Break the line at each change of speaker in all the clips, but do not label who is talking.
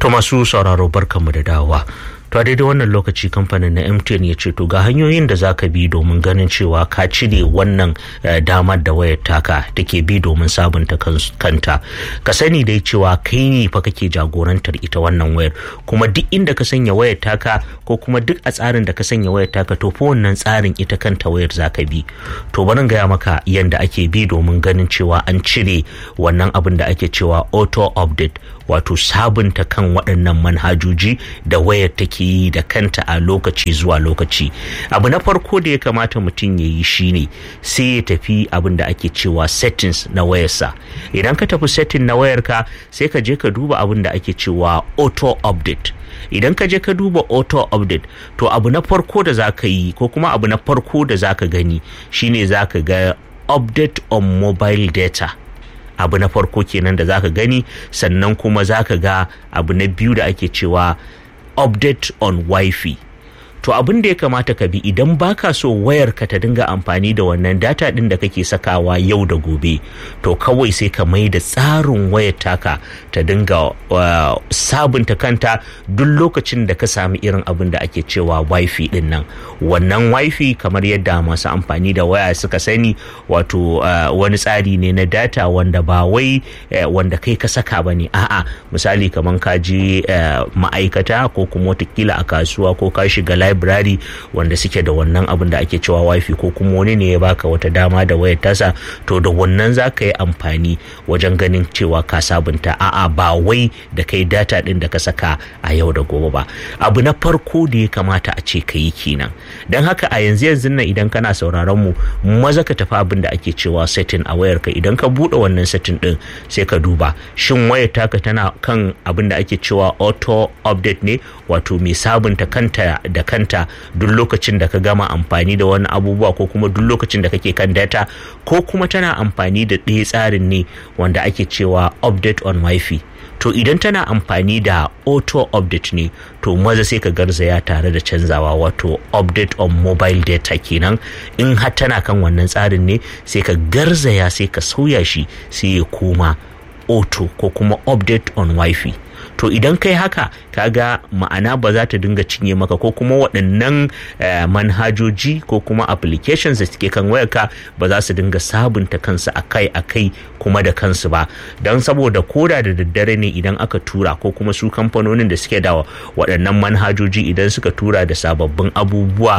To masu sauraro barkanmu da dawowa. To a daidai wannan lokaci kamfanin na MTN ya ce to ga hanyoyin da za ka bi domin ganin cewa ka cire wannan damar da wayar taka take bi domin sabunta kanta. Ka sani dai cewa kai ne fa kake jagorantar ita wannan wayar kuma duk inda ka sanya wayar taka ko kuma duk a tsarin da ka sanya wayar taka to fa wannan tsarin ita kanta wayar za ka bi. To bari gaya maka yanda ake bi domin ganin cewa an cire wannan abin da ake cewa auto update wato sabunta kan waɗannan manhajoji da wayar take yi da kanta a lokaci zuwa lokaci abu na farko da ya kamata mutum ya yi shine sai ya tafi abin da ake cewa settings na wayarsa idan ka tafi setting na wayarka sai ka je ka duba abin da ake cewa auto update idan ka je ka duba auto update to abu na farko da za ka yi ko kuma abu na farko da za ka gani shine za ka ga update on mobile data abu na farko kenan da zaka gani sannan kuma zaka ga abu na biyu da ake cewa update on wifi to abin da ya kamata ka bi idan baka so wayar ka ta dinga amfani da wannan data din da kake sakawa yau da gobe to kawai sai ka mai da tsarin wayar taka ta dinga uh, sabunta kanta duk lokacin da ka sami irin abin da ake cewa wifi din nan wannan wifi kamar yadda masu amfani da waya suka sani wato uh, wani tsari ne na data wanda ba wai uh, wanda kai ka saka ba ne a'a misali kamar ka je ma'aikata ko kuma watakila a kasuwa ko ka shiga library wanda suke da wannan abin da ake cewa wifi ko kuma wani ne ya baka wata dama da wayar tasa to da wannan za ka yi amfani wajen ganin cewa ka sabunta a'a ba wai da kai data din da ka saka a yau da gobe ba abu na farko da ya kamata a ce ka yi kenan don haka a yanzu yanzu nan idan kana sauraron mu maza ka tafi abin da ake cewa setting a wayar ka idan ka bude wannan setting din sai ka duba shin wayar taka tana kan abin da ake cewa auto update ne wato mai sabunta kanta da kanta duk lokacin da ka gama amfani da wani abubuwa ko kuma duk lokacin da kake kan data ko kuma tana amfani da ɗaya tsarin ne wanda ake cewa update on wifi to idan tana amfani da auto update ne to maza sai ka garzaya tare da canzawa wato update on mobile data kenan in har tana kan wannan tsarin ne sai ka garzaya sai ka sauya shi sai ya koma auto ko kuma update on wifi to idan kai haka kaga ma'ana ba za ta dinga cinye maka ko kuma waɗannan manhajoji ko kuma applications da suke kan wayarka ba za su dinga sabunta kansu akai akai kuma da kansu ba don saboda koda da daddare ne idan aka tura ko kuma su kamfanonin da suke da waɗannan manhajoji idan suka tura da sababbin abubuwa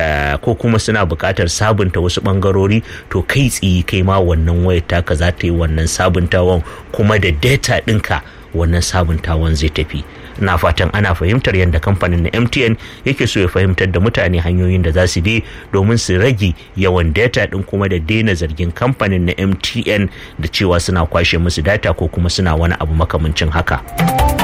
ko kuma suna buƙatar sabunta wasu ɓangarori to kai tsiyi kai ma wannan wayar taka za ta yi wannan sabuntawan kuma da data ɗinka wannan sabuntawan zai tafi na fatan ana fahimtar yadda kamfanin na mtn yake so ya fahimtar da mutane hanyoyin da za su bi domin su rage yawan data din kuma da daina zargin kamfanin na mtn da cewa suna kwashe musu data ko kuma suna wani abu makamancin haka.